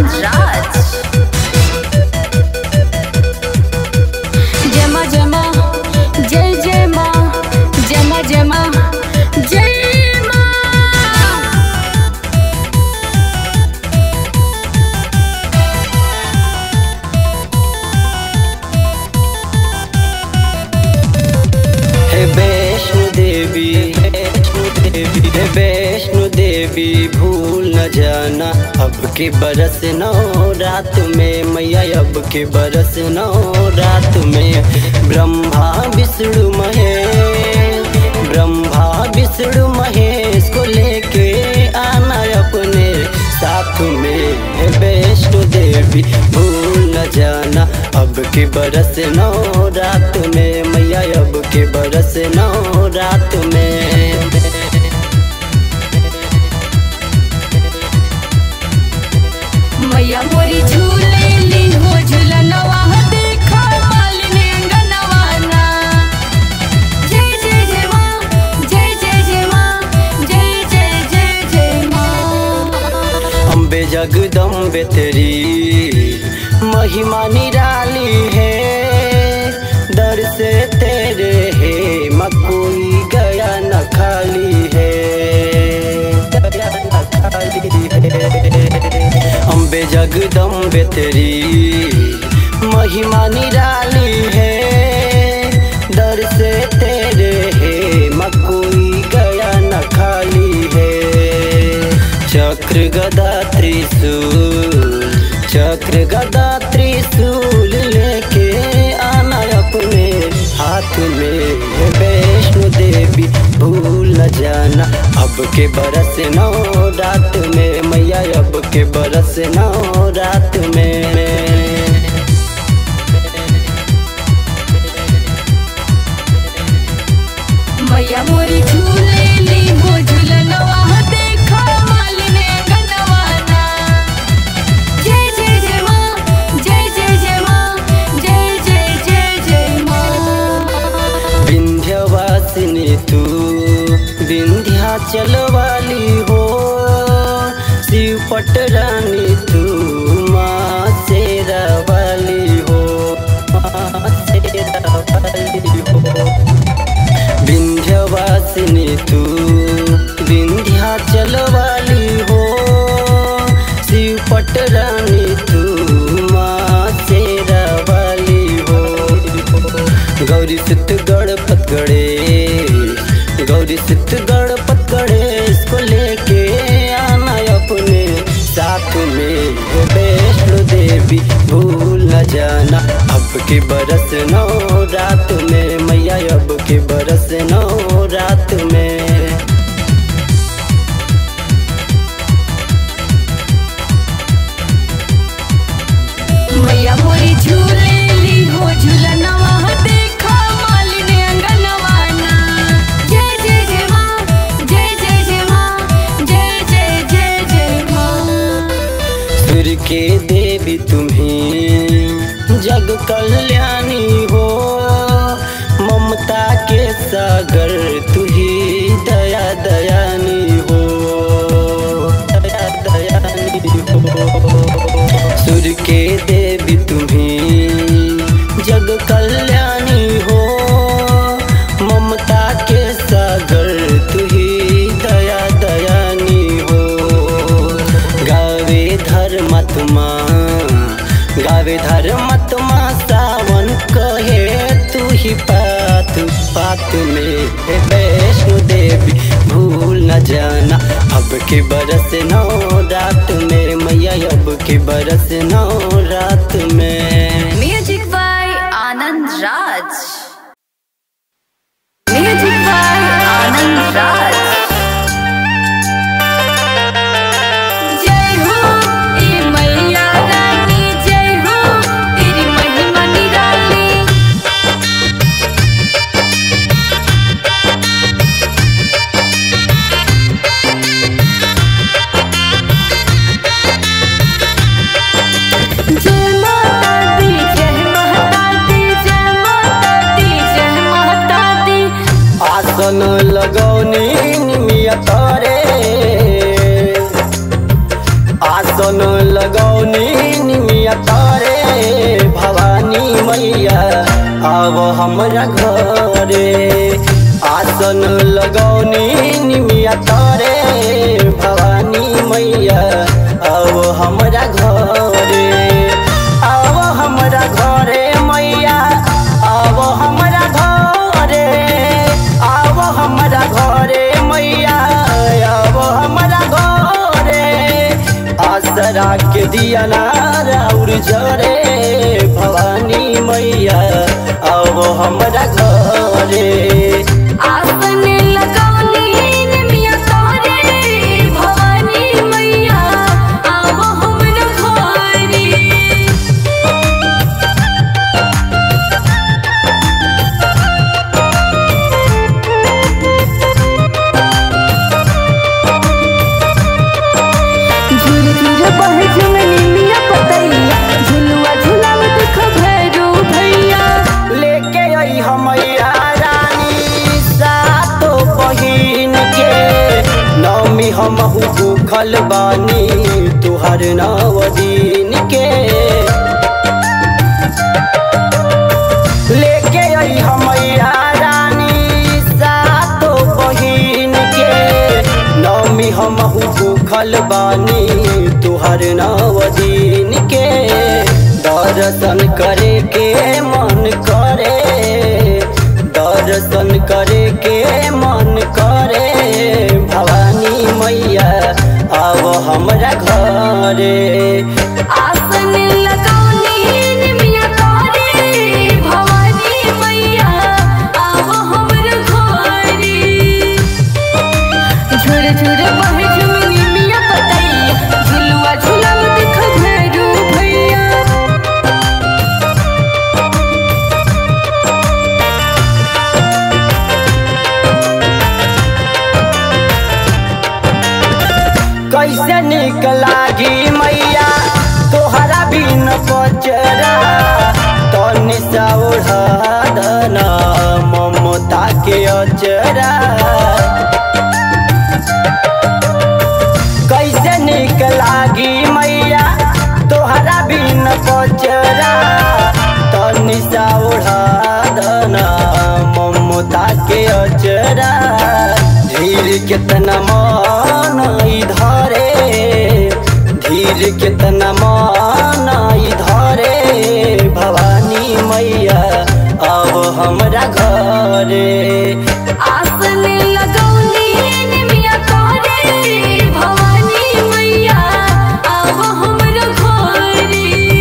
आनंद राज जय माँ जय माँ जय जय माँ जय माँ जय माँ जय माँ हे वैष्णो देवी वैष्णो देवी हे वैष्णो देवी भूल न जाना अब के बरस नौ रात में मैया अब के बरस नौ रात में ब्रह्मा विष्णु महेश ब्रह्मा विष्णु महेश को लेके आना अपने साथ में हे वैष्णो देवी भूल न जाना अब के बरस नौ रात में मैया अब के बरस नौ रात में मैया मोरी झूले ली हो झूलनवा देखा मालिनी अंगनवाना जय जय जय माँ जय जय जय माँ जय जय जय जय माँ अम्बे जगदम्बे तेरी महिमा निराली है दर से तेरे है म कोई गया न खाली है गया न खाली है अम्बे जगदम्बे तेरी महिमा निराली है दर से तेरे है म कोई गया न खाली है चक्र गदा त्रिशूल चक्र गदा त्रिशूल लेके आना अपने हाथ में हे वैष्णो देवी भूल न जाना अब के बरस नौ रात में मैया अब के बरस नौ रात में मैया मोरी झूले ली हो झूलनवा देखा मालिनी अंगनवाना जय जय जय माँ जय जय जय माँ जय जय जय जय माँ विंध्यवासिनी तू विंध्याचल वाली हो शिव पटरानी तू माँ शेरा वाली हो माँ शेरा वाली हो विंध्यवासिनी तू विंध्याचल वाली हो शिव पटरानी तू माँ शेरा वाली हो गौरी सिद्ध गणपत गणेश गौरी सिद्ध गणपत गणेश को लेके आना अपने साथ में हे वैष्णो देवी भूल न जाना अब के बरस नौ रात में मैया अब के बरस नौ रात में मैया मोरी झूले ली हो झूलनवा देखा मालिनी अंगनवाना जय जय जय माँ जय जय जय माँ जय जय जय जय माँ सूर्य के देवी तुम्हें जग कल्याणी हो ममता के सागर तू ही दया दयानी हो दया दयानी हो सूर्य के देवी तुम्हें जग कल्याणी हो ममता के सागर तू ही दया दयानी हो गावे धर्मात्मा गावे धर्मात्मा सावन कहे तू ही पात पात में हे वैष्णो देवी भूल न जाना अब के बरस नौ रात में मैया अब के बरस नौ रात में music by Anand Raj music by Anand Raj जय हो ए मैया रानी जय हो तेरी महिमा निराली जय माता दी जय माता दी जय माता दी जय माता दी आसन लगौनी आसन लगौनी निमिया तारे भवानी मैया आव हमरा घरे आसन लगौनी निमिया तारे भवानी मैया आव हमरा घरे आव हमरा घरे मैया आव हमरा घरे आव हमरा घरे मैया आव हमरा घरे आसरा के दिया नाराउर जरे भवानी मैया आव हमरा घरे आसन लगौनी निमिया तारे भवानी मैया आव हमरा घरे झूर झूर बहे झुमनी मिया पतैया झुलुआ झुलाव देख भैरो भैया लेके आई हमैया रानी सातो बहिन के नौमी हमहू भूखल बानी तुहर नव दिन के लेके आई हमैया रानी सातो बहिन के नौमी हमहू भूखल बानी तुहर नव दिन के दर्शन करे के मन करे दर्शन करे के मन करे भवानी मैया आव हमरा घरे आसन लगौनी निमिया तारे भवानी मैया आव हमरा घरे झुर झुर बहे झुमनी मिया पतैया झुलुआ झुलाव देख भैरो भैया कैसे निक लागी मैया तोहरा बिन बचरा तनि सा ओढ़ा दना ममता के अचरा कैसे निक लागी मैया तोहरा बिन बचरा तनि सा ओढ़ा दना ममता के अचरा धीर कितना मान धरे धीर कितना मान धरे भवानी मैया अब हमरा घरे आसन लगौनी निमिया तारे भवानी मैया आव हमरा घरे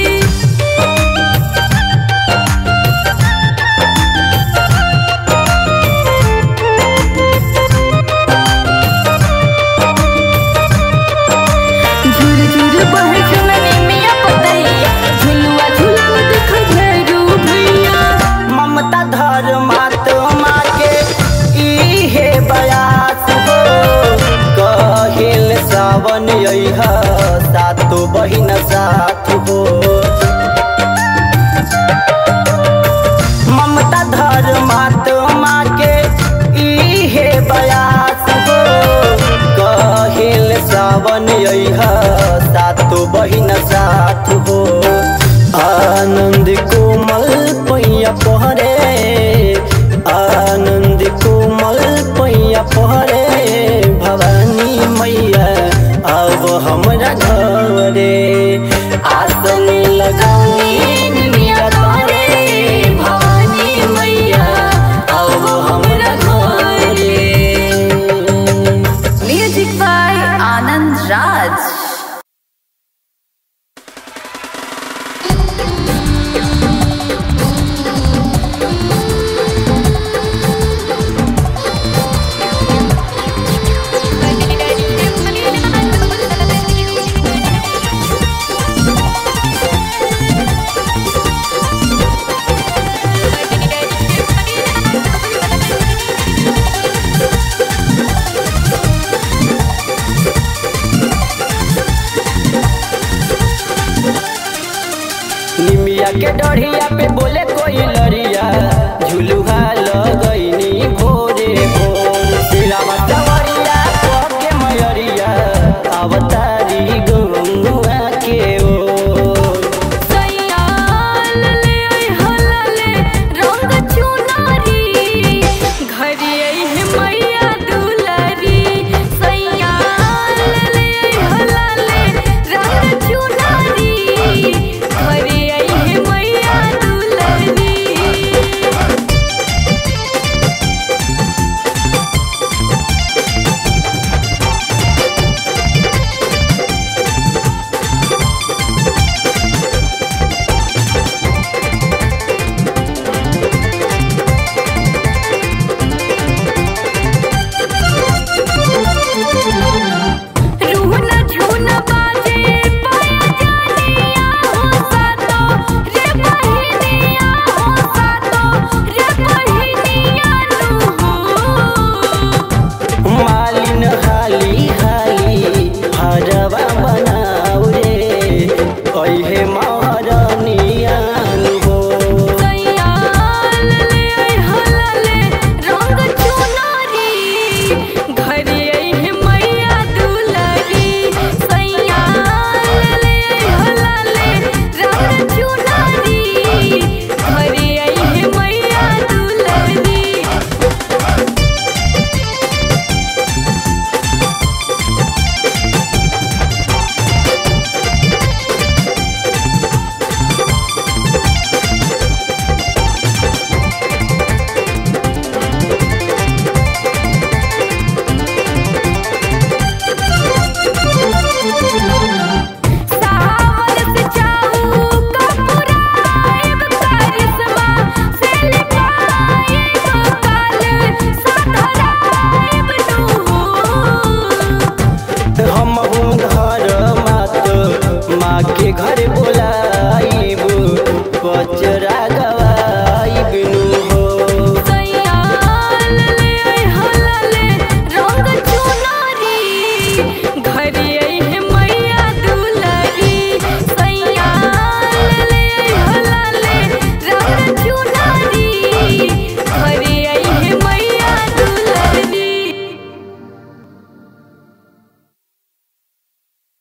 झुर झुर बहे झुमनी मिया पतैया झुलुआ झुलाव देख भैरो भैया ममता धर्मात्मा के इहे बयास हो कहिल सावन यह सातो बहिन साथ हो ममता धर्मात्मा के इहे बयास हो कहिल सावन यह सातो बहिन साथ हो आनंद कोमल पैया पहरे आनंद कोमल पैया पहरे भवानी मैया अब हमरा घरे आसन लगौनी निमिया तारे भवानी मैया आव हमरा घरे Music by Anand Raj. निमिया के डढ़िया पे बोले कोई लड़िया झुलुहा लगैनी भोरे भोर सिलावा सवरिया के मयरिया अवतारी गंगुआ हम घर मात माँ के घर